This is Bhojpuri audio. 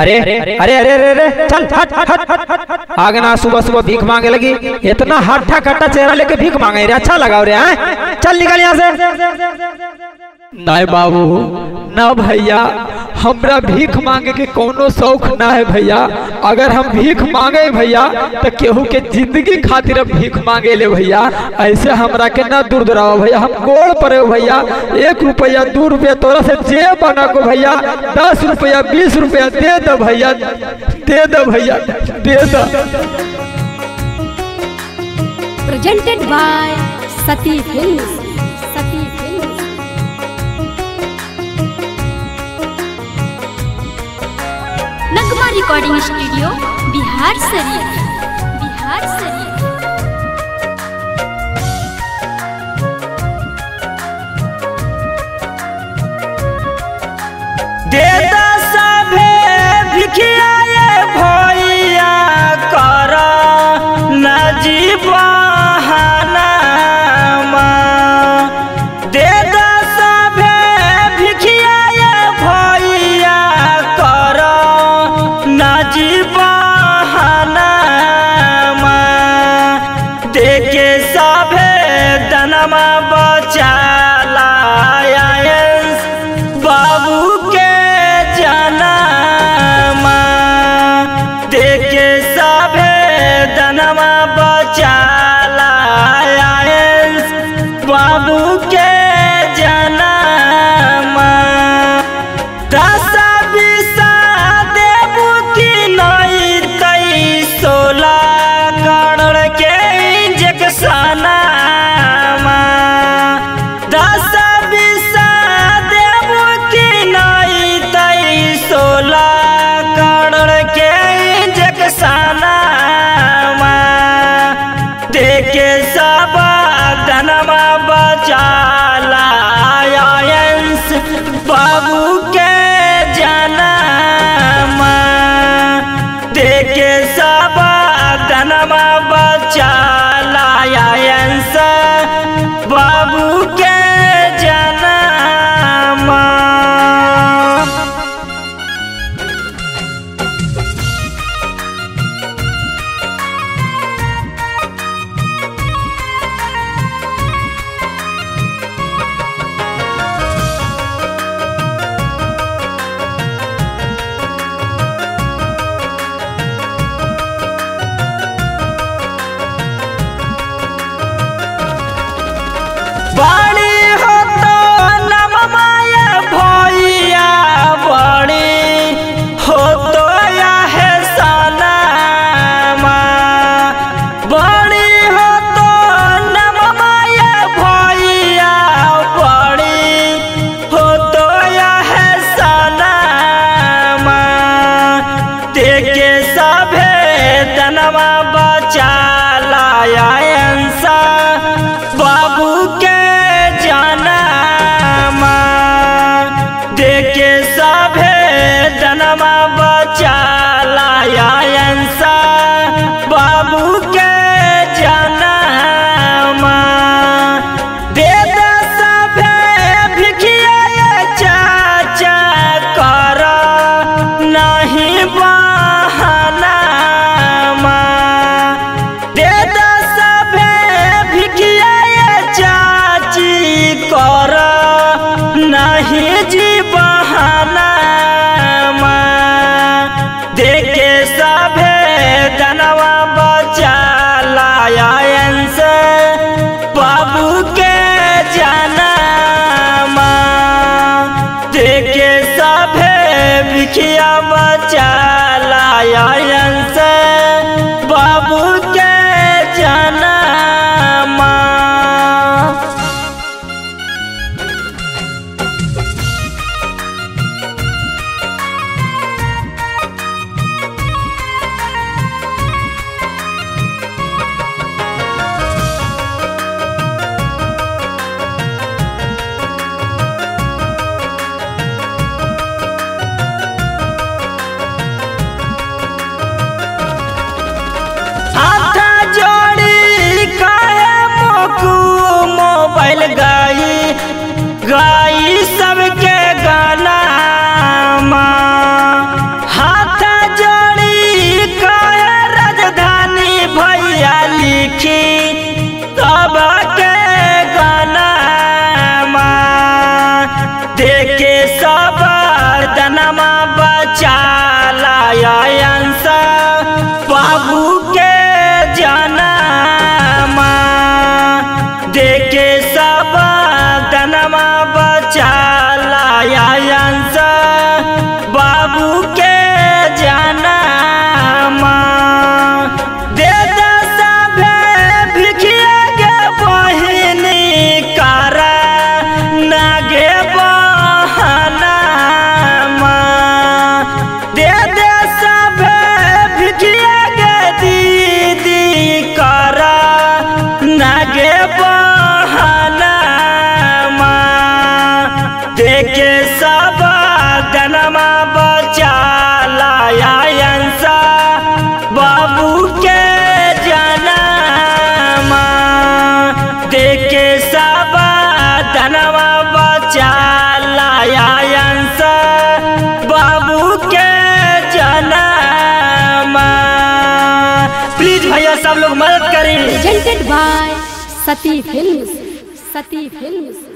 अरे अरे अरे अरे अरे चल हट हट हट हट हट आगे ना सुबह सुबह भीख मांगे लगी इतना हट्ठा कट्टा चेहरा लेके भीख मांगे रे अच्छा लगा रे हैं चल निकल यहाँ से नहीं बाबू ना भैया हमरा भीख मांगे के कोनो शौक ना है भैया अगर हम भीख मांगे भैया तो केहू के जिंदगी खातिर हम भीख मांगे ले भैया ऐसे हमरा के ना दूर दुराओ भैया हम गोड़ पड़े हो भैया एक रुपया दो रुपया तोरा से जे बना को भैया दस रुपया बीस रुपया दे दो भैया दे दो भैया दे दो presented by Sati Films. Sati Films. Nagma recording studio Bihar Sharif Bihar शरीफ देता सभे भिखियाए भैया कर नजीबहानामा देता सभे भिखियाए भैया कर नजीबहानामा देखे सभे दनमा बचाला बाबू के जनमा देखे सभे दनमा बचाला बाबू के जनमा दस बीसा देबू की नहीं तई सोलह करोड़ के इंजेक्शनमा दस बीसा देबू की नहीं तई सोलह करोड़ के इंजेक्शनमा देखे सब धनमा बचाला आयंस बाबू के जनमा देखे सब धनमा बचाला आयंस बाबू के जनमा बड़ी हो तो नम माया भैया बड़ी हो तो या है सनामा बड़ी हो तो नम माया भैया बड़ी हो तो या है सनामा देखे सभे दनवा बचाला अंसा बाबू के जनमा देखे सभे दनमा बचाला अंसा बाबू के जनमा दे दे सभे भिखिया चाचा कर नहीं बहानामा दे दे सभे भिखिया चाची कर नहीं जी बहानामा देखे सभे दनवा बचाला अंश बाबू के जनमा देखे सभे भिखिया बचाला अंश बाबू के जनमा हाथ जोड़ी काहे मोकू मोबाइल गाई गाई सबके गाना माँ हाथ सब लोग मदद करें presented by Sati Films. Sati Films.